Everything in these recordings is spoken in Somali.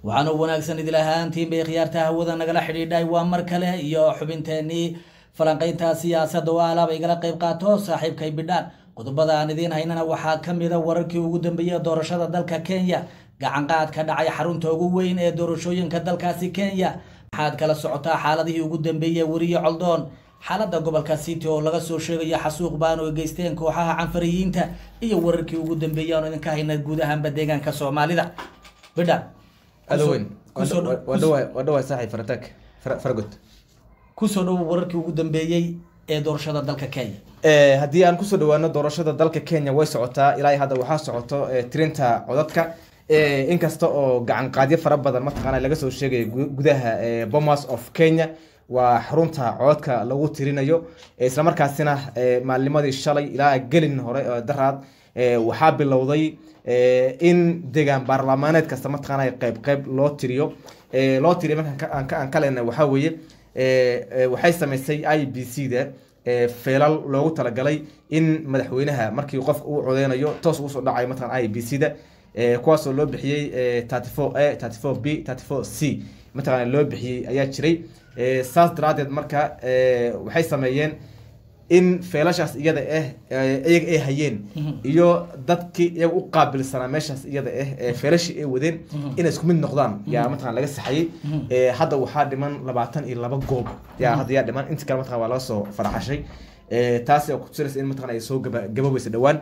waxaana wanaagsan idil ahaantiin bay khiyaarta hawada nagala xidhiidhay waa mar kale iyo xubinteenii falanqaynta siyaasadda oo alaaba igala qayb qaato saaxiibkay bidhaan qodobada aan idiin haynana waxaa ka mida wararkii ugu dambeeyey doorashada dalka kenya gacanqaad ka dhacay xarunta ugu weyn ee doorashooyinka dalkaasi kenya maxaad kala socotaa xaaladihii ugu dambeeyey weriye coldoon xaalada gobolka city oo laga soo sheegayo xasuuq baan oo geysteen kooxaha canfariyiinta iyo wararkii ugu dambeeyey aan idinka hayna guud ahaanba deegaanka soomaalida bidhaan adaweyn kusoo dhow- waa dhawaay saaxiib farataag faragod kusoo dhowo wararkii ugu dambeeyey ee doorashada dalka kenya haddii aan kusoo dhawaano doorashada dalka kenya way socotaa ilaa hadda waxaa socoto eh, tirinta codadka Eh, inkasta oo gacan qaadyo fara badan mataqaana laga soo sheegayo gu- gudaha eh, bomas of kenya waa xarunta codadka lagu tirinayo Eh, islamarkaasina eh, maalnimadii shalay ilaa gelin hore oo daraad eh, waxaa bilowday eh, in deegaan baarlamaaneed kasta mataqaana qayb qayb loo tiriyo Eh, loo tiriyo markaan ka- aan ka- aan ka leenahay waxaa weeye eh, eh, waxay samaysay i b c da ee feelal loogu talagalay in madaxweynaha markii qofka uu codeynayo toos ugu soo dhacayo mataqan i b c da ee, kuwaasoo loo bixiyey thirty four a thirty four b thirty four c mataqana loo bixiyey ayaa jiray Ee, saas daraadeed marka ee, waxay sameeyeen in feelashaas iyada ah ee, iyaga ay hayeen iyo dadkii iyaga u qaabilsanaa meeshaas iyada ah ee feelashii ay wadeen inay isku mid noqdaan yaa mataqan laga saxayey Ee, hadda waxaa dhiman labaatan iyo laba goob yaa hadda yaa dhiman inta kale mataqan waa laga soo faraxashay Ee, taasi oo kutusinaysa in mataqan ay soo gaba gaboobaysa dhowaan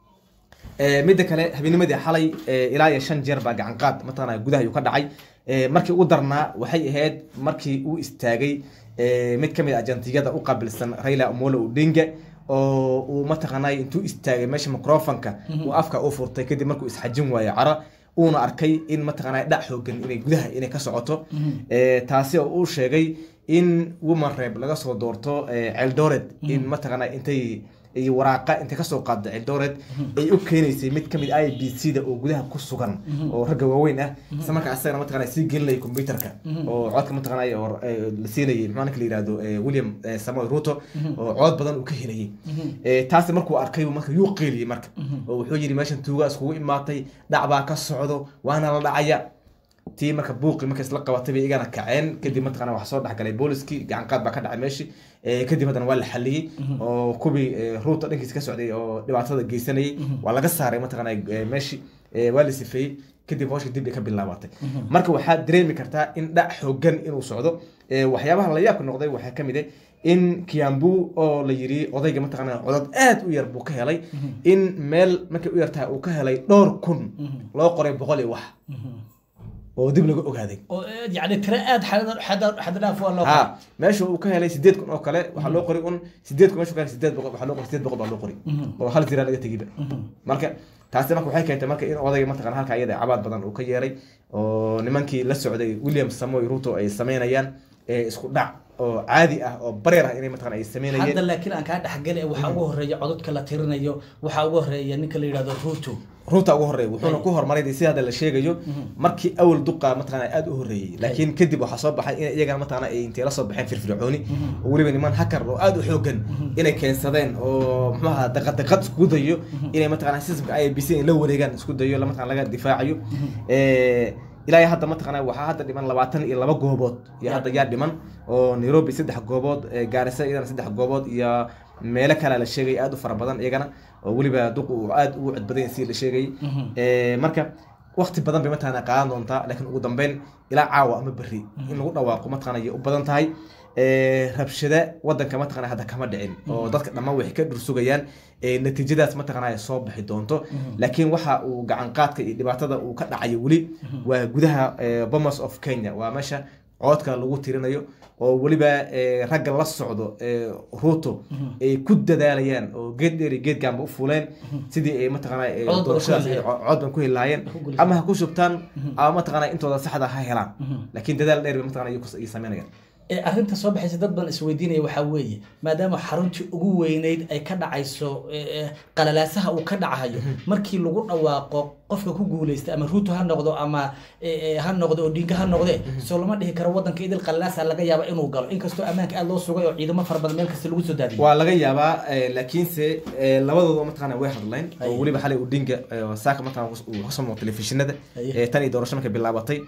Ee, midda kale habenimadii xalay ee, ilaa iyo shan jeer baa gacan qaad mataqana gudaha ayuu ka dhacay Ee, markii ugu darnaa waxay ahayd markii uu istaagay ee, mid kamid ah ajantiyada u qaabilsan Raila Amolo Odinga oo uu mataqanay intuu istaagay meesha microfonka uu afka u furtay kadib markuu isxajin waayay cara uuna arkay in mataqanay dhac xoogan inay gudaha inay ka socoto Ee, taasi oo uu sheegay in woman rep laga soo doorto ee, Eldoret in mataqanay intay iyo waraaqa intay kasoo qaadda Eldoret ay u keenaysay mid kamid i b c da oo gudaha ku sugan oo ragga waaweyn ah isla markaa asagana mataqana sii gelinayay computerka oo codka mataqana oo eh, la siinayay maxaa ninka la yihahdo eh, william eh, samuel ruto oo cod badan uu ka helayay Eh, taasi markuu arkay marka yuu qeyliyey marka oo wuxuu yidhi meeshan tuugaa iskugu imaatay dhac baa ka socdo waana la dhacaya tii marka buuqi marka isla qabatay bay igana kaceen kadib mataqana wax soo dhexgalay booliskii gacan qaad baa ka dhacay meeshii Eh, kadib haddana waa la xaliyey oo kuwii eh, ruuta dhankiisa ka socday oo dhibaatada geysanayay waa laga saaray mataqana eh, meeshii Eh, waa la sifeeyey kadib hawsha dib ay ka bilaabatay marka waxaad dareemi kartaa in dhac xoogan inuu socdo Eh, waxyaabaha la yaabka noqday waxaa ka mid ah in kiambu oo la yiri odayga mataqana codad aad u yar buu ka helay in meel markay u yartahay uu ka helay dhowr kun loo qoray boqol iyo wax oo dib laga ogaaday oo eh, yacni tiro aad xad- xad- xad dhaaf waa loo ha meesha uu ka helay sideed kun oo kale waxaa loo qoray un sideed kun meesha uu ka helay sideed boqol waxaa loo qoray sideed boqol baa loo qoray oo hal zira laga tegiba marka taasi marka waxay keentay marka in odayga mataqana halka iyada cabaad badan uu ka yeeray oo nimankii la socday william samoy ruto ay sameynayaan ee isku dhac oo caadi ah oo bareer ah inay mataqana ay sameynayeen hadda laakiin aan kaa dhexgeli waxaa ugu horeeya codadka la tirinayo waxaa ugu horeeya ninka la yidhahdo ruto ruuta ugu horeeya wuxuuna ku horumaray si hadda la sheegayo markii awal duqa mataqana aad u horeeyey laakiin kadib waxaa soo baxay in iyagana mataqana ay intay la soo baxeen firfircooni oo weliba niman hakar oo aad u xoogan inay keensadeen oo muxuu ahaa daqad daqad isku dayo inay mataqana systemka i b c in la wareegaan isku dayo la mataqana laga difaacayo Eh, ilaa iyo hadda mataqana waxaa hadda dhiman labaatan iyo laba goobood iyo hadda yaa dhiman oo nairobi saddex goobood eh, gaarisa iyadana saddex goobood iyo meelo kale la sheegay aad u fara badan iyagana oo weliba duq uu aad ugu cod badan yahay si la sheegay Eh, marka waqti badan bay mataqana qaadan doontaa laakiin ugu dambeyn ilaa caawa ama berri in lagu dhawaaqo mataqana ayay u badan tahay Eh, rabshada wadanka mataqana hadda kama dhicin oo dadka dhammaan waxay ka dhursugayaan eh, natiijadaas mataqana ay soo bixi doonto laakiin waxa uu gacan qaadka iyo dhibaatada uu ka dhacayo weli waa gudaha eh, bomas of kenya waa meesha codka lagu tirinayo oo weliba eh, ragga la socdo eh, ruto ay ku dadaalayaan oo geed dheer iyo geed gaanba u fuleen sidii ay mataqana eh, Cod badan ku doorashadaas ay heli co- cod ban ku heli lahaayeen Ku guulaysan. ama ha ku shubtaan ama mataqana intooda saxda ha helaan laakiin dadaal dheer bay mataqana iyagu ay sameynayaan ee arrinta soo baxaysa dad badan isweydiinaya waxaa weeye maadaama xaruntii ugu weyneyd ay ka dhacayso ee, ee, qalalaasaha uu ka dhacayo markii lagu dhawaaqo qofka ku guuleysta ama ruuto ha noqdo ama ee, ee, ha noqdo odinga ha noqde soo lama dhihi karo wadanka idil qalalaasa laga yaaba inuu galo inkastoo ammaanka aad loo sugay oo ciidamo fara badan meel kasta lagu soo daadiyay waa laga yaabaa eh, laakiinse eh, labadooda mataqana way hadleen oo Aye. weliba xalay udinga eh, saaka mataqana uu kasoo muuqo telefishinada Aye. eh, tan iyo doorasho markay bilaabatay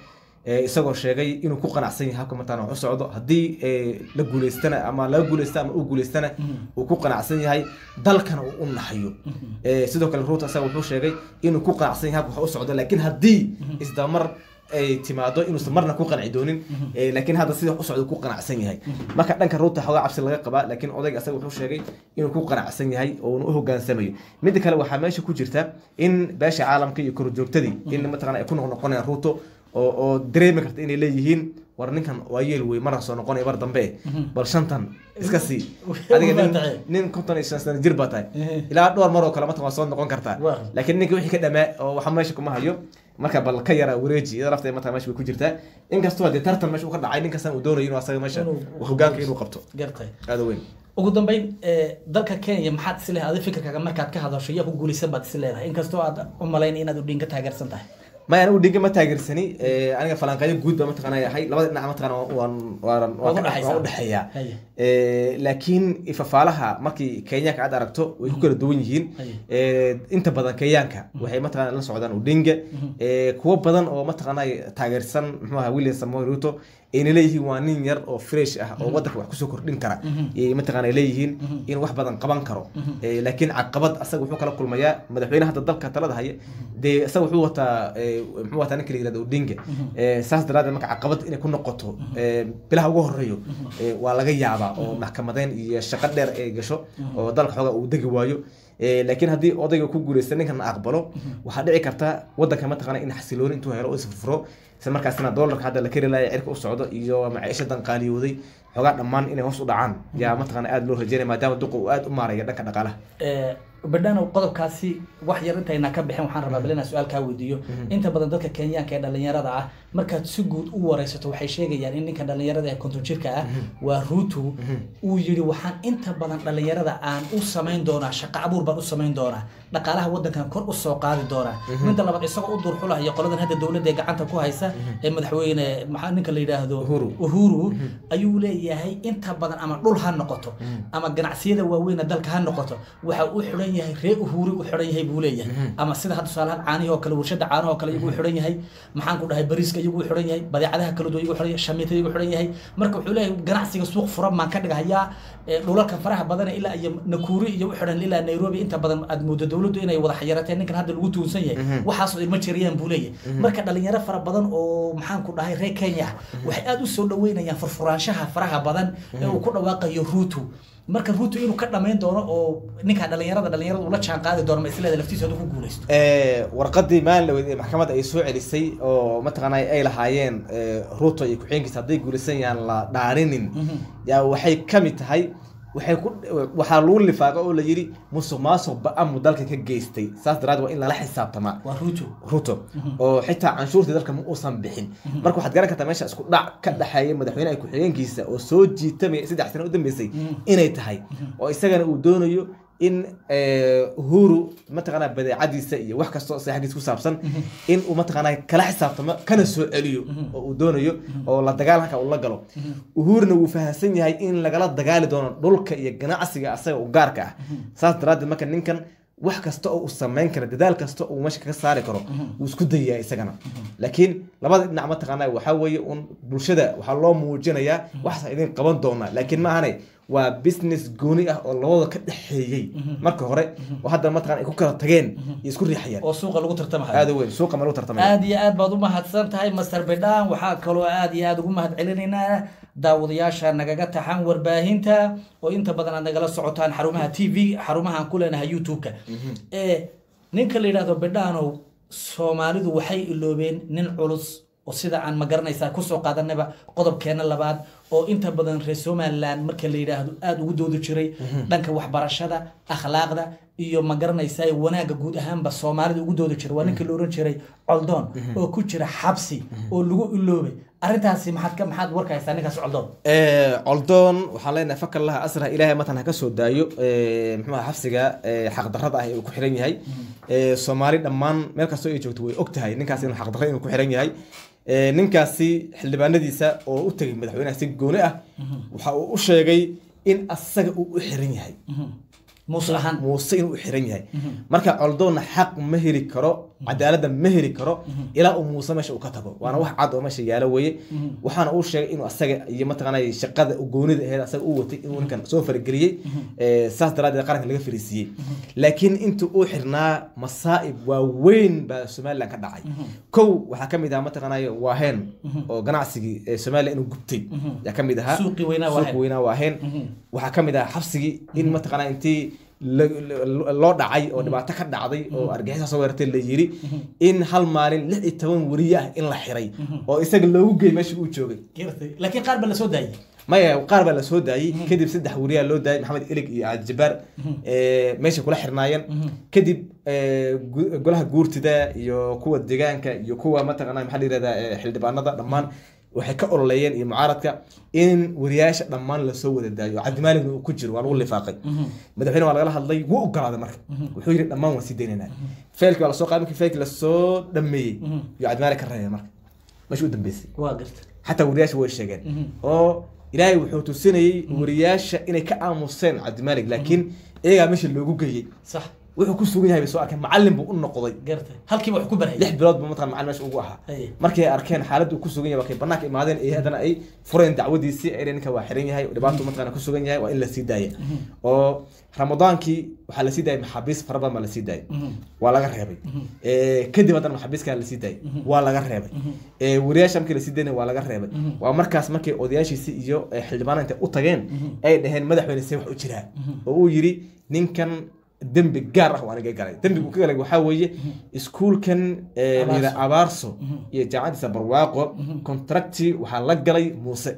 ee, isagoo sheegay inuu ku qanacsan yahay habka mataqaana wax u socdo haddii ee, la guuleystana ama laga guuleysta ama uu guuleystana uu ku qanacsan yahay dalkana uu u naxayo Ee, sidoo kale ruuta isaga wuxuu sheegay inuu ku qanacsan yahay habka wax u socdo laakiin haddii isdamar ay timaado inuusan marna ku qanci doonin ee, laakiin hadda sida wax u socdo ku qanacsan yahay marka dhanka ruuta xoogaa cabsi laga qabaa laakiin odayga isaga wuxuu sheegay inuu ku qanacsan yahay oo uu u hogaansamayo midda kale waxaa meesha ku jirta in beesha caalamka iyo korjoogtadii in mataqana ay ku noqnoqonayaan ruuto oo oo dareemi karta inay leeyihiin war ninkan waa yeel wey marna soo noqonaya mar dambe bal shantan iska sii adiga nin, Waa nin konton iyo shan sano jir baa tahay ilaa dhowr mar oo kale mataqan waa soo noqon kartaa Waa. laakiin ninka wixii ka dhamaa oo waxa meesha kuma hayo marka bal ka yara wareeji iyada lafteeda mataqan meesha bay ku jirtaa inkastoo haddii tartan meesha uu ka dhacay ninkastan uu doonayo inuu asaga meesha Inuu- hogaanka inuu qabto gartay aada weyn ugu dambeyn ee, dalka kenya maxaad is leedahay adi fikirkaaga markaad ka hadasho yaa ku guulaysan baad is leedahay inkastoo aad u malayn inaad udhin ka taageersan tahay maya anigu dhiga ma taageersani ee, aniga falanqeeyo guud baa mataqana yahay labada dhinac mataqana waan waan Waad waan u dhaxaysaa. waan u dhexeeyaa Haye. Ee, laakiin ifafaalaha markii kenyaanka aad aragto way ku kala duwan yihiin Haye. Ee, inta badan kenyaanka waxay mataqana la socdaan udinga Ee, kuwo badan oo mataqana taageersan muxuu ahaa william samoei ruto ayna leeyihiin waa nin yar oo fresh ah oo wadanka wax kusoo kordhin kara ayay mataqana leeyihiin in wax badan qaban karo Ee, laakiin caqabad asaga wuxuu kala kulmayaa madaxweynaha hadda dalka talada haya dee isaga wuxuu wataa ee, muxuu wataa ninka la yirahdo odinga Ee, saas daraadeed marka caqabad inay ku noqoto ee, bilaha ugu horeeyo ee, waa laga yaabaa oo maxkamadeyn iyo shaqo dheer ay gasho oo dalka xooga uu degi waayo Ee, laakiin haddii odayga ku guuleysta ninkan aqbalo waxaa dhici karta wadanka mataqana in xasilooni intuu helo oo isfurfuro isla markaasina doolarka hadda la keri laaya cirka u socdo iyo maciishadan qaaliyooday xoogaa dhammaan inay hoos u dhacaan yaa mataqana aada loo rajeynaya maadaama duqa uu aada u maaraya dhanka dhaqaalaha Ee, badhano qodobkaasi wax yar intayna ka bixin waxaan rabaa bal inaan su-aal kaa weydiiyo inta badan dadka kenyaanka ee dhalinyarada ah markaad si guud u wareysato waxay sheegayaan in ninka dhalinyarada ee konton jirka ah waa ruutu uu yidhi waxaan inta badan dhalinyarada aan u samayn doonaa shaqo abuur baan u samayn doonaa dhaqaalaha wadankan kor u soo qaadi doonaa midda labaad isagoo u durxulaya qoladan hadda dowladda ee gacanta ku haysa ee madaxweyne maxaa ninka la yidhaahdo Uhuru. uhuru ayuu leeyahay inta badan ama dhul ha noqoto ama ganacsiyada waaweyn ee dalka ha noqoto waxa uu xidhan yahay ree uhuri u xidhan yahay buu leeyahay ama sida hadda tusaalahaan caanihii oo kale warshada caanaha oo kale iyagu u xidhan yahay maxaan ku dhahay bariiska iyagu u xidhan yahay badeecadaha kala duwan iyagu u xidhan yahay shamiitada iyagu u xidhan yahay marka wuxuu leeyahay ganacsiga suuq furan baan ka dhigahayaa ee, dhulalka faraha badan ilaa iyo nakuuri iyo u xidhan ilaa nairobi inta badan aad moodo dowladdu inay wada xayarateen ninkan hadda lagu tuunsan yahay waxaasoo ilma jiriyaan buu leeyahay marka dhalinyaro fara badan oo maxaan ku dhahay reer kenya ah waxay aada u soo dhaweynayaan furfuraanshaha faraha badan ee uu ku dhawaaqayo ruutu marka ruutu inuu ka dhamayn doono oo ninka dhalinyarada dhalinyarada ula jaan qaadi doono ma isleeda laftiisa hadduu ku guuleysto Ee, warqadii maalin dhaweyd ee maxkamadda ay soo celisay oo mataqaana ay lahaayeen ee, ruto iyo ku-xigeenkiisa hadday guulaysan yaan la dhaarinin yaa waxay ka mid tahay waxay ku waxaa lagu lifaaqa oo la yidhi musuq maasuq ba-amu dalka ka geystay saas daraad waa in lala xisaabtamaa waa ruutu ruto oo xitaa canshuurtii dalka ma uusan bixin marka waxaad garan kartaa meesha isku dhac ka dhexeeya madaxweynaha ku-xigeenkiisa oo soo jiitamaya saddex sano u dambeysay inay tahay oo isagana uu doonayo in eh, uhuru mataqaanaa badeecadiisa iyo wax kastoo isaga xaggiisa ku saabsan in uu mataqaanaa kala xisaabtamo kana soo celiyo oo uu doonayo oo la dagaalanka uu la galo uhuruna wuu fahamsan yahay in lagala dagaali doono dhulka iyo ganacsiga asaga u gaarka ah saas daraaddeed marka ninkan wax kasta oo uu samayn karo dadaal kasta oo uu meesha kaga saari karo wuu isku dayaa isagana laakiin labada dhinac mataqaanaa waxaa weeye un bulshada waxaa loo muujinayaa waxaas idin qaban doonaa laakiin ma ahane waa business gooni ah oo labada ka dhexeeyey marka hore oo hadda mataqana ay ku kala tageen iyo isku riixayaan oo suuqa lagu tartamahayo aada u weyn suuqa ma lagu tartamaya aad iyo aad baad u mahadsan tahay master bedhan waxaa kaloo aad iyo aad ugu mahad celinaynaa daawadayaasha nagaga taxan warbaahinta oo inta badan aad nagala socotaan xarumaha t v xarumaha aan ku leenahay youtube-ka ee ninka la yidhahdo bedhanow soomaalidu waxay iloobeen nin culus oo sida aan ma garanaysaa kusoo qaadanaba qodobkeena labaad oo inta badan reer somaliland marka la yidhaahdo aada ugu doodi jiray dhanka waxbarashada akhlaaqda iyo ma garanaysaa wanaagga guud ahaanba soomaalida ugu doodi jiray waa ninka la oran jiray coldoon oo ku jira xabsi oo lagu iloobay arrintaasi maxaad ka maxaad warka haysaa ninkaas coldoon coldoon waxaan leenahay fakar laha asra ilaahay matan ha ka soo daayo muxuu ahaa xabsiga xaqdarrada ah ee uu ku xiran yahay soomaali dhammaan meel kastoo ay joogto way og tahay ninkaas inuu xaqdarra inuu ku xiran yahay ninkaasi xildhibaanadiisa oo u tegay madaxweynaha si gooni ah waxa uu u sheegay in asaga uu u xiran yahay muuse ahaan muuse inuu u xiran yahay marka coldoonna xaq ma heli karo cadaaladda ma heli karo ilaa uu muuse meesha uu ka tago waana wax cad oo meesha yaalo weye waxaana uu sheegay inuu asaga iyo mataqaanay shaqada goonida aheyd asaga uu watay inuu ninkan soo farageliyey Eh, saas daraadeed qaranka laga fariisiiyey laakiin intuu uu xirnaa masaa'ib waaweyn baa somaliland ka dhacay kow waxaa ka mid ahaa mataqaanay waaheen oo ganacsigii eh, somaliland inuu gubtay yaa ka mid ahaa Suuqii weynaa Waaheen. Suuqii weynaa waaheen waxaa ka mid ahaa xabsigii in mataqaanaa intii la- la- loo dhacay oo dhibaato ka dhacday oo argixisa soo weerartay la yiri in hal maalin lix iyo toban weriye ah in la xiray oo isaga loogu geeyey meesha uu joogay Gartay. laakiin qaar baa lasoo daayay maya qaar baa lasoo daayey kadib saddex weriyaa loo daayay maxamed ilig iyo aad jabaar eh, meeshay kula xirnaayeen kadib eh, gu- golaha guurtida iyo kuwa deegaanka iyo kuwa mataqaana maxaa la yirahdaa eh, xildhibaanada dhammaan waxay ka ololeeyeen iyo mucaaradka in wariyaasha dhammaan lasoo wada daayo cabdimaaligna uu ku jiro waa lagu lifaaqay madaxweyne waa lagala hadlay wuu ogolaaday marka wuxuu yidhi dhammaan waan sii daynaynaa feelkii waa lasoo qaaday markii feelkii lasoo dhameeyey iyo cabdimaalig ka reebay marka meesha u dambeysay waa garta xataa wariyaasha way sheegeen oo ilaahay wuxuu tusinayey wariyaasha inay ka aamuseen cabdimaalig laakiin iyagaa meesha loogu geeyey sax wuxuu ku sugan yahay bay soo arkeen macallin buu u noqday gartay halkiiba wax ku barayay lix bilood buu mataqan macallin meesha ugu ahaa Haye. markay arkeen xaaladda uu ku sugan yahay waa kay banaanka imaadeen ee haddana ay fureen dacwadiisii ay ninka waa xiran yahay dhibaato mataqana ku sugan yahay waa in la sii daaya oo ramadaankii waxaa la sii daayay maxaabiis fara badan baa la sii daayay waa laga reebay Eh, kadib haddana maxaabiiskaa la sii daayay waa laga reebay Eh, wariyaasha markii lasii daynay waa laga reebay waa markaas markay odayaashiisi iyo eh, xildhibaana intay u tageen ay dhaheen madaxweyne see wax u jiraa oo uu yidhi ninkan dembi gaar ah oo aniga galay dembigu ka galay waxaa weeye iskuulkan eh, la yidhaha abaarso iyo jaamacadiisa barwaaqo contracti waxaa la galay muuse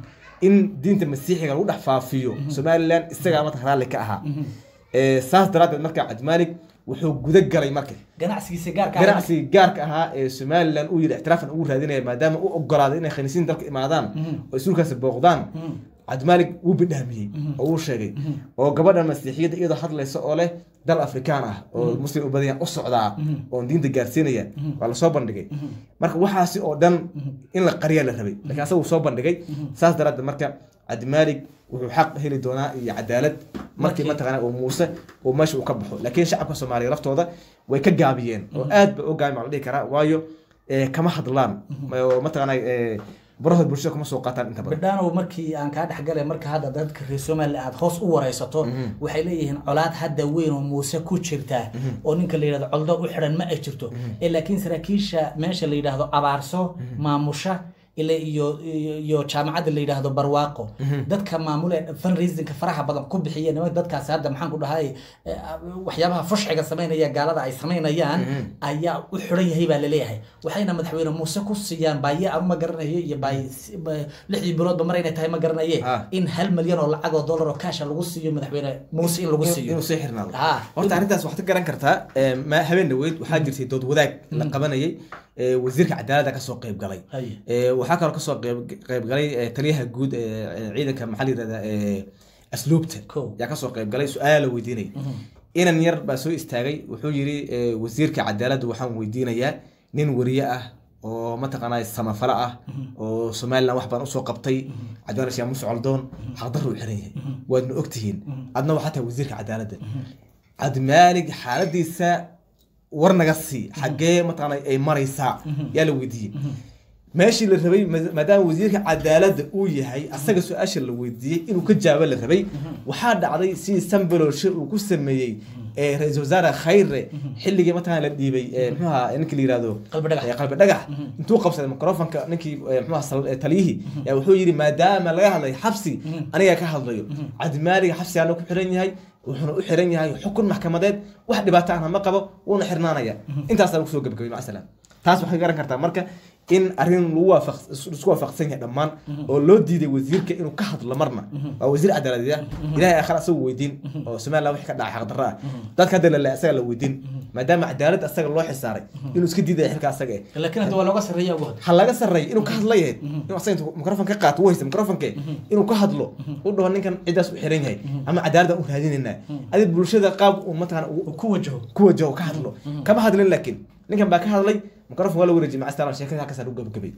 in diinta masiixiga lagu dhex faafiyo somaliland isagaa marka raalli ka ahaa Eh, saas daraaddeed marka cabdimaalig wuxuu guda galay marka ganacsigiisa gaarka ah. ganacsigii gaarka ahaa ee somaliland uu yidhi ixtiraafan ugu raadinaya maadaama uu ogolaaday inay khaniisiin dalka imaadaan oo iskuulkaasi booqdaan cabdimaalig wuu bidhaamiyey oo wuu sheegay oo gabadhan masiixiyadda iyadoo hadlaysa oo leh dal afrikaan ah oo muslim u badan yahay u socdaa oon diinta gaarsiinaya waa lasoo bandhigay marka waxaasi oo dhan in la qariyaa la rabay laakiin asaga wuu soo bandhigay saas daraaddeed marka cabdimaalig wuxuu xaq heli doonaa iyo cadaalad markii Markii- mataqaana uu muuse uu meesha uu ka baxo laakiin shacabka soomaaliya laftooda way ka gaabiyeen oo aad ba u gaabin baa la dhihi karaa waayo eh, kama hadlaan oo mataqaana eh, barahood bulshada kama soo qaataan inta badan bidhaanow markii aan kaa dhexgalay marka hadda dadka reer somaliland aad hoos u wareysato waxay leeyihiin colaad hadda weyn oo muuse ku jirta oo ninka la yidhahdo coldoon u xidhan ma ay jirto ee laakiin saraakiisha meesha la yidhaahdo abaarso maamusha ila iyo iyo- iyo jaamacadda la yidhaahdo barwaaqo dadka maamule fundraisingka faraha badan ku bixiya nimanka dadkaasi hadda maxaan ku dhahay eh, waxyaabaha fushxiga samaynaya gaalada ay samaynayaan ayaa u xiran yahay baa laleeyahay waxayna madaxweyne muuse ku siiyaan baaye aan ma garanayo iyo baaye si- ba- lixdii biloodba mar inay tahay ma garanaye Ah. in hal malyan oo lacag oo dollar oo kaasha lagu siiyo madaxweyne muuse in lagu inuu siiyo inuu sii xirnaado Ah. horta arrintaas waxaad ka garan kartaa eh, ma- habeen dhaweyd waxaa jirtay dood wadaag la qabanayay eh, wasiirka cadaaladda kasoo qayb galay Haye. Eh, waxaa kaloo kasoo qayb qayb galay eh, taliyaha guud ee ee ciidanka maxaa la yirahdaa eh, asluubta Kow. yaa kasoo qayb galay su-aala la weydiinay inan yar baa soo istaagay wuxuu yidhi eh, wasiirka cadaaladda waxaan weydiinayaa nin wariye ah oo mataqaanaa samafalo ah oo somaliland wax baan usoo qabtay cabdimaan sheekh muuse coldoon xaqdarru u xiran yahay waadna ogtihiin adna waxaa tahay wasiirka cadaaladda cabdimaalig xaaladiisa war naga sii xaggee mataqaanaa ay maraysaa yaa la weydiiyey meeshii la rabay ma- maadaama wasiirka cadaaladda uu yahay asaga su-aasha la weydiiyey inuu ka jawaabo la rabay waxaa dhacday sidii sambalolshe uu ku sameeyey ee ra-iisul wasaare khayre xilligii mataqana la dhiibay ee muxuu ahaa ninkii la yihahdo Qalbi dhagax. ee qalbi dhagax intuu qabsaday microfonka ninkii ee, muxuu ahaa sal- ee, taliyihii yaa wuxuu yidhi maadaama laga hadlay xabsi aniga ka hadlayo cabdimaaliga xabsigaana ku xiran yahay wuxuuna u xiran yahay xukun maxkamadeed wax dhibaato ahna ma qabo wuuna xirnaanaya intaasaa lagu soo gebagabay maca salaam taas waxay garan kartaa marka in arrin lagu waafaq isku waafaqsan yahay dhammaan oo loo diiday wasiirka inuu ka hadlo marna waa wasiir cadaaladeed ah ilaahay aakhira asaga weydiin oo somaliland wixii ka dhacay xaqdarro ah dadka hadda lale asaga la weydiin maadaama cadaalad asaga loo xisaaray inuu iska diidaya xilka asaga eh laakiin hadda waa looga sarreeya ugu hada ha laga sarreeyo inuu ka hadla yahay inuu asaga intuu mikrofon ka qaato u haysta mikrofonke inuu ka hadlo u dhaho ninkan ciddaas u xiran yahay ama cadaalad aan u raadinaynaa adi bulshada qaab uu mataqana ugu ku wajaho ku wajaho ka hadlo kama hadlin laakiin ninkan baa ka hadlay mikrofon waa la wareejiyay macastaan sheekada halkaas u gabagabay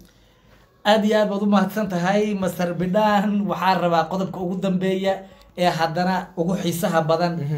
aad iyo aad baad u mahadsan tahay master bidhaan waxaa rabaa qodobka ugu dambeeya ee haddana ugu xiisaha badan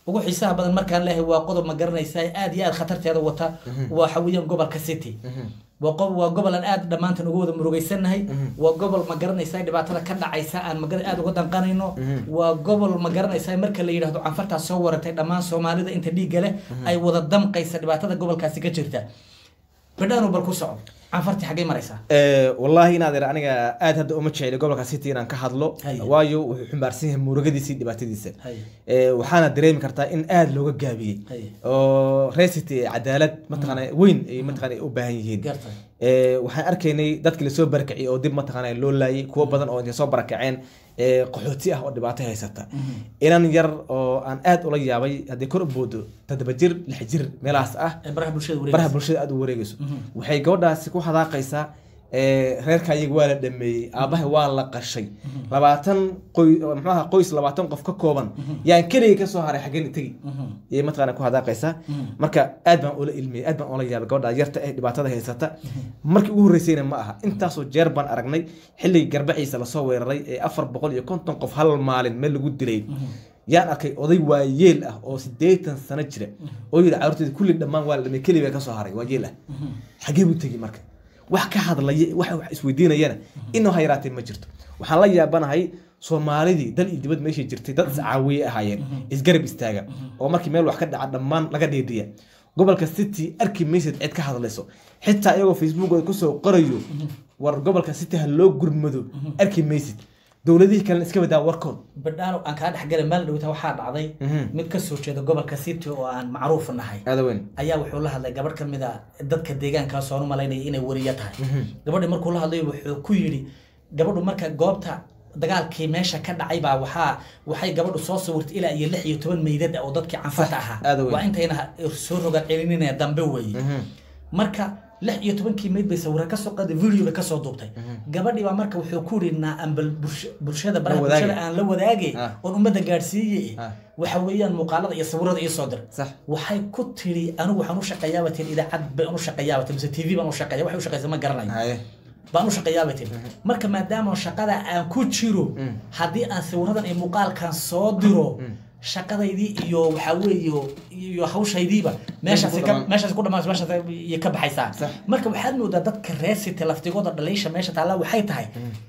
ugu xiisaha badan markaan leeyahay waa qodob ma garanaysaa aad iyo aad khatarteeda wata waxa weeyaan gobolka city waa qob waa gobol aan aad dhammaantan uga wada murugaysanahay waa gobol ma garanaysaa dhibaatada ka dhacaysa aan magar aad uga danqanayno waa gobol ma garanaysaa marka la yidhahdo canfartaas soo waratay dhammaan soomaalida inta dhiigga leh ay wada damqaysa dhibaatada gobolkaasi ka jirta bidhaanu bal ku soco canfartii xaggay maraysaa wallaahi inaad ir aniga aad hadda uma jeceli gobolka city inaan ka hadlo Haye. waayo wuxuu xumbaarsan yahay murugadiisii dhibaatadiisa Haye. Eh, waxaana dareemi kartaa in aad looga gaabiyey Haye. oo reer city cadaalad mataqaana weyn ay mataqaana ay u baahan yihiin gartay Eh, waxaan arkaynay dadkii lasoo barakaciyey oo dib mataqaana loo laayay kuwo badan oo intay soo barakaceen eh, qaxooti ah oo dhibaato haysata inan yar oo aan aad ula yaabay haddii kor u boodo toddoba jir lix jir meelahaas ah ee baraha bulshada baraha wareegaysa bulshada aad u wareegayso waxay gabadhaasi ku hadaaqaysaa eh, reerka iyaga waa la dhameeyey aabaha waa la qashay labaatan qoy muxuaha qoys labaatan qof ka kooban yaan keligay kasoo haray xaggeen tegi iyay mataqaana ku hadaaqaysaa marka aad baan ula ilmiyey aad baan ula yaabay gabadha yarta eh dhibaatada haysata markii ugu horreysayna ma aha intaasoo jeer baan aragnay xilligii garbaciisa lasoo weeraray ee afar boqol iyo konton qof hal maalin meel lagu dilay yaan arkay oday waayeel ah oo sideetan sano jira oo yidhi carruurteeda kulli dhammaan waa la dhamay keli baa kasoo haray waayeel ah xagee buu tegi marka wax ka hadlaya wax wax isweydiinayana inuu ha yaraatee ma jirto waxaan la yaabanahay soomaalidii dal iyo dibad meeshay jirtay dad iscaawiye ahaayeen isgarab istaaga oo markii meel wax ka dhaca dhammaan laga dheedhiya gobolka city arki maysid cid ka hadlayso xitaa iyagoo facebookooda kusoo qorayo war gobolka city ha loo gurmado arki maysid dowladihii kalena iska badaa warkood bidhaano aan kaa dhexgalay maalin dhowta waxaa dhacday mid ka soo jeeda gobolka city oo aan macruuf nahay aada weyn ayaa wuxuu la hadlay gabadh ka mid a dadka deegaankaas oon u malaynaya inay weriyo tahay gabadhi markuu la hadlay wuxuu ku yidhi gabadhu marka goobta dagaalkii meesha ka dhacay baa waxaa waxay gabadhu soo sawirtay ilaa iyo lix iyo toban meydad ah oo dadkii canfarta ahaa aad u weyn. waa intayna soo rogaan celinina dambe weeye marka lix iyo tobankii meyd bay sawira kasoo qaaday video bay kasoo duubtay gabadhii baa marka wuxuu ku yidhi naa ambal bulsh- bulshada baraha La wadaage. bulshada aan la wadaage Ah. oon ummadda gaadhsiiye Ah. waxa weeyaan muuqaalada iyo sawirada ii soo dir sax waxay ku tiri anigu waxaan u shaqeeyaaba tin idaacad baan u shaqeeyaaba tin mise tv baan u shaqeeya waxay u shaqeysa ma garanayo haye baan u shaqeeyaaba tin marka maadaama shaqada aan ku jiro haddii aan sawiradan iyo muuqaalkan soo diro shaqadaydii iyo waxaa weeye iyo hawshaydiiba meeshaasi ka dhamaan. meeshaasi ku dhamaan meeshaas iyo ka baxaysaa Sax. marka waxaad moodaa dadka reer city laftigooda dhaliisha meesha taalla waxay tahay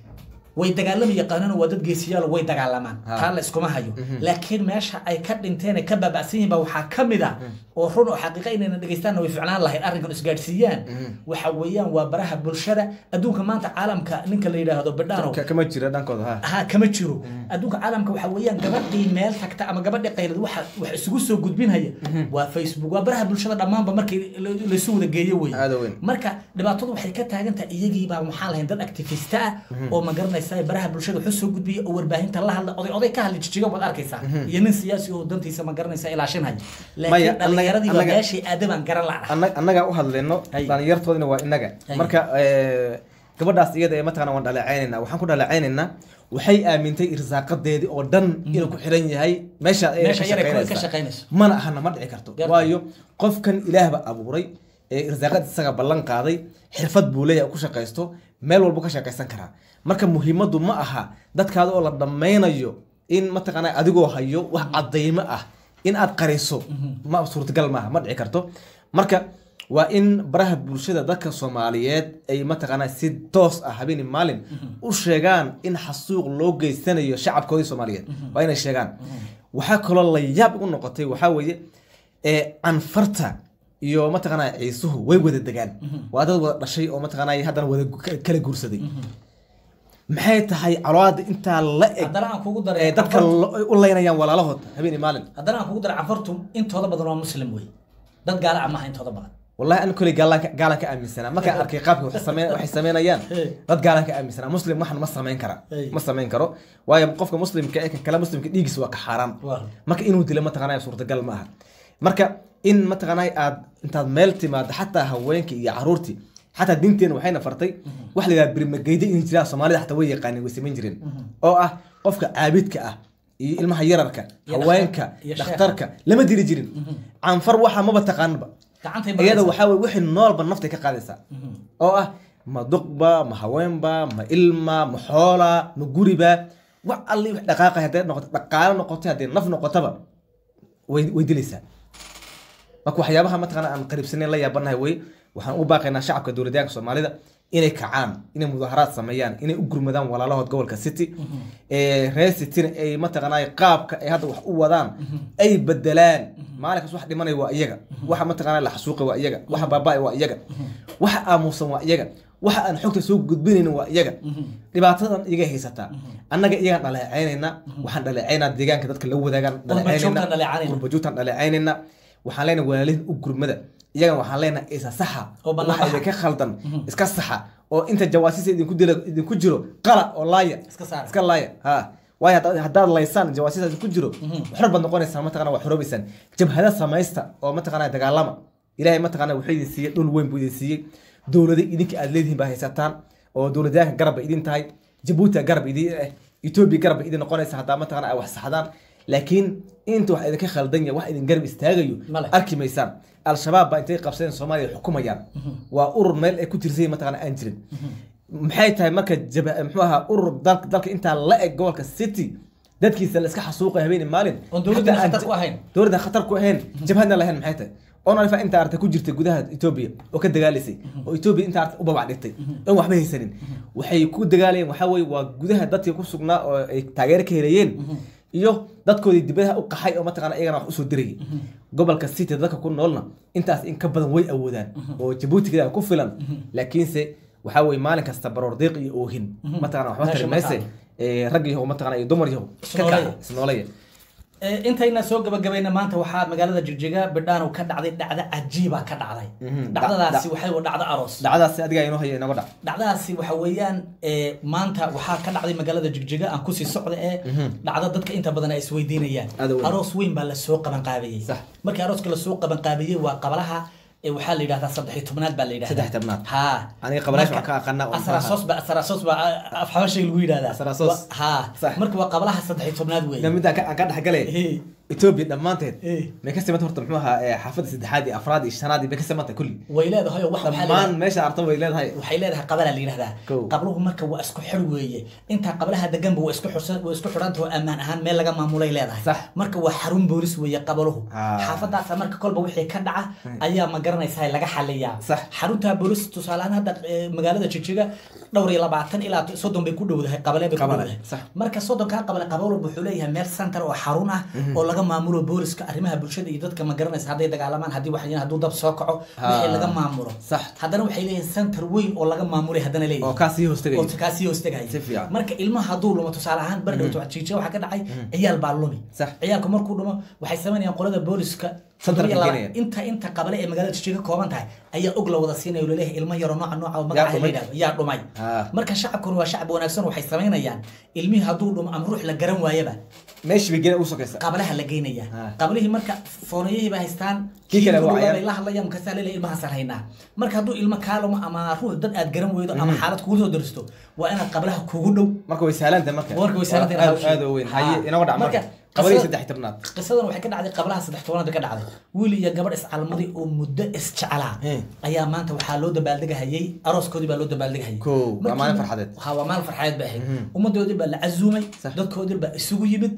way dagaalami yaqaanaan waa dad geesiyaal way dagaalamaan Ha. taa la iskuma hayo laakiin meesha ay ka dhinteen ay ka baaba'san yihiin baa waxaa ka mid a oo run oo xaqiiqa inayna dhegeystaanna way ficnaan lahayd arrinkan isgaadhsiiyaan waxa weeyaan waa baraha bulshada adduunka maanta caalamka ninka la yidhaahdo bidhaano Ka- kama jira dhankooda ha ha kama jiro adduunka caalamka waxa weeyaan gabadhii meel tagta ama gabadhii qaylad waxa wax isugu soo gudbinhaya waa facebook waa baraha bulshada dhammaanba markii la- laysu wada geeyo wey Aad u weyn. marka dhibaatadu waxay ka taagan tahay iyagiibaa maxaan lahayn dad activista ah oo ma garanaysa baraha bulshada wuxuu soo gudbiya oo warbaahinta la hadla oday oday ka hadli jijiga baad arkaysaa iyo nin siyaasi oo dantiisa ma garanaysa ilaashinhaya Maya, laakiin annaga- dhallinyaradii baa annaga- meeshii aadabaan garan la'na annaga annaga u hadlayno Hay. dhalinyartoodina waa inaga Hay. marka eh, gabadhaas iyada ee mataqana waan dhaleecaynaynaa waxaan ku dhaleecaynaynaa waxay aamintay irsaaqadeedii oo dhan inuu ku xiran yahay meesha ay Meesha ka yar ay ku- ka shaqaynaysaa. shaqaynayso. mana ahana ma dhici karto Garta. waayo qofkan ilaahba abuuray ee irsaaqad isaga ballan qaaday xirfad buu leeyahay oo ku shaqaysto meel walbu ka shaqaysan karaa marka muhiimadu ma aha dadkaada oo la dhammaynayo in mataqaana adigoo hayo wax cadaymo ah in aad qariso ma suurtagal maaha ma dhici karto marka waa in baraha bulshada dadka soomaaliyeed ay mataqaana si toos ah habeeni maalin u sheegaan in xasuuq loo geysanayo shacabkoodii soomaaliyeed waa inay sheegaan waxaa kaloo la yaab igu noqotay waxaa weeye ee canfarta iyo mataqaanaa ciisuhu way wada degaan waa dad wada dhashay oo mataqaanaa haddana wada gu- kala guursaday maxay tahay caloada intaa la eg haddana aan kugu daray ee dadka lo- u leynayaan walaalahood habeeni maalin haddana aan kugu daray cafartu intooda badan waa muslim wey dad gaala ah maaha intooda badan wallahi an koley gaalaan ka- gaalaan ka aaminsanaa markaan arkay qaabka wax same- waxay sameynayaan Hey. dad gaalaan ka aaminsanaa muslim waxan ma samayn kara Hey. ma samayn karo waayo qofka muslimka ee kan kale muslimka dhiigis waa ka xaaraan Waa. marka inuu dilo mataqanaya suurtagal ma aha marka in mataqanay aad intaad meel timaado xataa haweenkii iyo caruurtii xataa diinteena waxayna fartay wax la yidhaha birmageyda inay jiraan soomaalida xataa way yaqaaneen way samayn jireen oo ah qofka caabidka ah iyo ilmaha yararka Iyo haweenka dhakhtar- iyo dhakhtarka lama dili jirin canfar waxa maba taqaanba gacantay iyada maraysaa. waxaa weye wixii noolba naftay ka qaadaysaa oo ah ma duqba ma haweenba ma ilma ma xoola ma guriba wax alli wax dhaqaaqay hadday noqoto dhaqaalo noqotay hadday naf noqotaba way way dilaysaa marka waxyaabaha mataqaana aan qariibsanayn la yaabanahay wey waxaan u baaqaynaa shacabka dowladyaanka soomaalida inay kacaan inay mudaharaad sameeyaan inay u gurmadaan walaalahood gobolka city reer cityna ay mataqaanaa qaabka ay hadda wax u wadaan ay bedelaan maalinkaas wax dhimanaya waa iyaga waxa mataqaanaa la xasuuqay waa iyaga waxa baaba'ay waa iyaga waxa aamusan waa iyaga waxa aan xogta soo gudbinaynin waa iyaga dhibaatadan iyaga haysataa annaga iyagaan dhaleecaynayna waxaan dhaleecaynaa deegaanka dadka la wadaagaan dhaleecaynayna qurbajoogtaan dhaleecaynayna waxaan leenahay walaalihin u gurmada iyagana waxaan leenahay isa saxa waxa idinka khaldan iska saxa oo inta jawaasiisa idinku dila idinku jiro qala oo laaya iska laaya ha waayo haddaad laysaan jawaasiisa idinku jiro xor baad noqonaysaan mataqana waa xoroobaysaan jabhada samaysta oo mataqana dagaalama ilaahay mataqana wuxuu idin siiyey dhul weyn buu idin siiyey dowlada idinka aad leedihiin baa haysataan oo dowladayaanka garab bay idin tahay jabuuti garab idin eh etoobiya garab bay idin noqonaysa haddaa mataqana ay wax saxdaan laakiin inta wax idinka khaldan yahay wax idin garab istaagayo arki maysaan al-shabaab baa intay qabsadeen soomaaliya xukumayaan waa urur meel ay ku tirsan mataqana aan jirin maxay tahay marka muxuu ahaa urur dalka dalka intaa la eg gobolka city dadkiisa la iska xasuuqay habeen maalin dowladda khatar ku ahayn jabhadna lahayn maxay tahay onalifa inta arta ku jirtay gudaha etoobiya oo ka dagaalaysay oo etoobiya inta arta u babac dhigtay oon waxba haysanin waxay ku dagaalayeen waxaa weye waa gudaha dadkii ku sugnaa oo ay taageero ka helayeen iyo dadkoodii dibadaha u qaxay oo mataqana iyagana wax usoo dirayay gobolka city dadka ku noolna intaas in ka badan way awoodaan oo jabuutiga ku filan laakiinse waxaa weye maalin kasta baroor diiq iyo oohin mataqana waxba tari mayse rag yaho mataqana iyo dumar yaho iska kaca isnoolaya intayna soo gabagabayna maanta waxaa magaalada jigjiga bidhaan ka dhacday dhacdo cajiiba ka dhacday dhacdadaasi waxay dhacdo aroos dhacdaasi adigaa inoo haya inaga dhac dhacdadaasi waxa weeyaan maanta waxaa ka dhacday magaalada jigjiga aan kusii socda ee dhacdo dadka inta badan ay isweydiinayaan aroos weyn baa lasoo qaban qaabiyey markii arooska lasoo qaban qaabiyey waa qabalaha waxaa la yidhahdaa saddex tobnaad baa la yidhahdaa saddex tobnaad ha aniga qabalaasha waxaan ka aqaanaa asarasoos ba asarasoos ba afxabashay lagu yidhahdaa Asarasoos. ha marka waa qabalaha saddex tobnaad wey midda aan ka dhexgalay etoobiya dhammaanteed may ka simanta horta muxuu ahaa xaafadda saddexaad iyo afraad iyo shanaad iyo may ka simanta kulli way leedahay oo wax waxaa la dhammaan meesha arta way leedahay waxay leedahay qabalaa la yidhahdaa Kow. qabluhu marka waa isku xir weeye intaa qablaha deganba waa isku xirsan waa isku xidhanta oo ammaan ahaan meel laga maamulay leedahay Sax. marka waa xarun boolis weeye qabaluhu Ah. xaafadaasa marka kolba wixii ka dhaca ayaa ma garanaysaa laga xaliyaa Sax. xarunta boolis tusaale ahaan hadda eh, magaalada jijiga dhowr iyo labaatan ilaa soddon bay ku dhowdahay qabale bay ku Qabale, dhowdahay sax. marka soddonkaa qabale qabal walba wuxuu leeyahay meel center oo xarun ah oo laga maamulo booliska arrimaha bulshada iyo dadka ma garanaysa hadday dagaalamaan haddii wax hadduu dab soo kaco wixii Ah. laga maamulo Sax. haddana waxay leeyihin center weyn oo laga maamulay haddana leeyihin oo kaasii hoostagay oo kaasii hoostagaya Si fiican. marka ilmaha hadduu lumo tusaale ahaan bardhowto jiija waxaa ka dhacay ciyaal baa lumi Sax. ciyaalku markuu dhumo waxay samaynayaan qolada booliska Center toddoba iyo laba- gelinayaan. inta inta qabale ee magaalada jijiga ka kooban tahay ayaa og la wada siinaya oo laleeyahay ilmo yaro nooca nooca oo magaca la dhumay. yidhahdo yaa dhumay Ah. marka shacabkuna waa shacab wanaagsan waxay samaynayaan ilmihii hadduu dhumo ama ruux la garan waayaba meeshii bay gena u sokaysa qablaha la geynaya Ah. qablihii marka foonayihii ba haystaan Kii kale ku waa dhawaabay ayaan. la hadlayaan markaasaa leeyahay ilmahaasaan haynaa marka hadduu ilmo kaalamo ama ruux dad aad garan weydo ama xaalad kugu soo daristo waa inaad qablaha kugu dhow marka way sahlanta marka warka way saaran tahay aad hawsha. aad u weyn Ha. haye inaga dhac marka Marka, qabadii qisada- saddex tobnaad qisadan waxay ka dhacday qablaha saddex tobanaad bay ka dhacday wiil iyo gabadh iscalmaday oo muddo isjeclaa Eh. ayaa maanta waxaa loo dabaaldegahayay arooskoodii baa loo dabaaldegahayay Kow, waa Markii- maalin farxadeed. ha waa maalin farxadeed bay ahayd ummadoodii baa la casuumay Sax. dadkoodii baa isugu yimid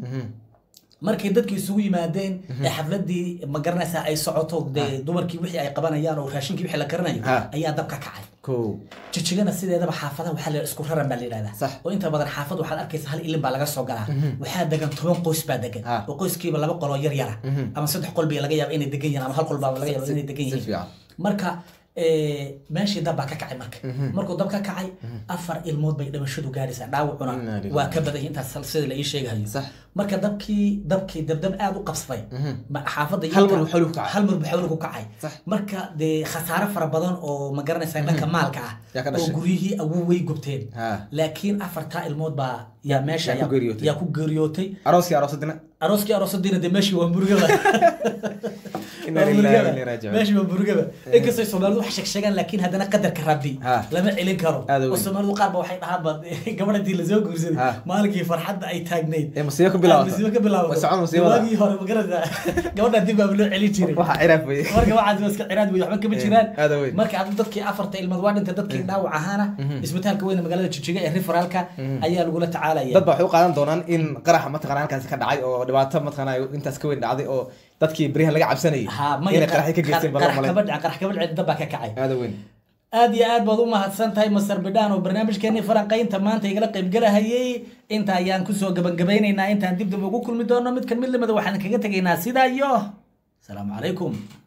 markay dadkii isugu yimaadeen ee xafladii ma garanaysaa ay socoto dee dumarkii wixii ay qabanayaan oo raashinkii wixii la karinayo Ha. ayaa dab ka kacay kow jijigana sideedaba xaafadaha waxaa la isku raran baa la yidhahdaa Sax. oo inta badan xaafad waxaad arkaysa hal ilin baa laga soo galaa waxaa degan toban qoys baa degan Ha. oo qoyskiiba laba qoloo yar yara ama saddex qol bay laga yaaba inay degan yihiin ama hal qol baa laga yaaba inay degan si yihiin fiican. marka eh, meeshii dab baa ka kacay marka markuu dab ka kacay afar ilmood bay dhimashadu gaadhaysaa dhaawacuna Inna lillahi. waa ka badan yahay intaas sida la ii sheegahayo Sax. marka dabkii dabkii dabdab aad u qabsaday ma- xaafadda Hal inta- mar buu xawli ku kacay. hal mar buu xawli ku kacay Sax. marka dee khasaare fara badan oo ma garanaysaa dhanka maalka ah Yaa ka oo dhashay. guryihii awow way gubteen Ha. laakiin afartaa ilmood baa yaa meesha Yaa ku geeriyootay. yaa ku geeriyootay arooskii aroosadina arooskii aroosadiina dee meeshii waa murugaba Inna Waa lillahi wa murugaba. inna ilaihi raaji'uun. meeshii waa murugaba inkastoo soomaalidu wax sheegsheegaan laakiin haddana qadarka rabbi Ha. lama celin karo Aad u oo weyn. soomaalidu qaar ba waxay dhahaanba gabadh intii lasoo guursaday Ha. maalinkii farxadda ay taagnayd ee musiibo ka bilaabata musiibo ka bilaabato way socon musiibada waagii hore ma garanaysaa gabadha dib baa loo celin jiray waxa ciraaf wey marka waxaas waa iska ciraad wey waxba kama jiraan aad u weyn. marka hadda dadkii afarta ilmood waa dhintay dadkii dhaawac ahaana isbitaalka weyne magaalada jijiga ee referaalka ayaa lagula tacaalaya dad baa waxay u qaadan doonaan in qaraxa mataqana halkaasi ka dhacay oo dhibaato mataqana intaas ka weyn dhacday oo dadkii beryahan laga cabsanayay ha inay qaraxyo ka geysteen baa loo qarax malay kaba dhicin qarax kaba dhicin dab baa ka kacay aada weyn aad iyo aad baad u mahadsan tahay master bidhaan oo barnaamijkeenii falanqaynta maanta igala qaybgalahayay inta ayaan kusoo gabagabeynaynaa intaan dib dib ugu kulmi doono midkan mid lamida waxaan kaga tegaynaa sidaa iyo asalaamu calaykum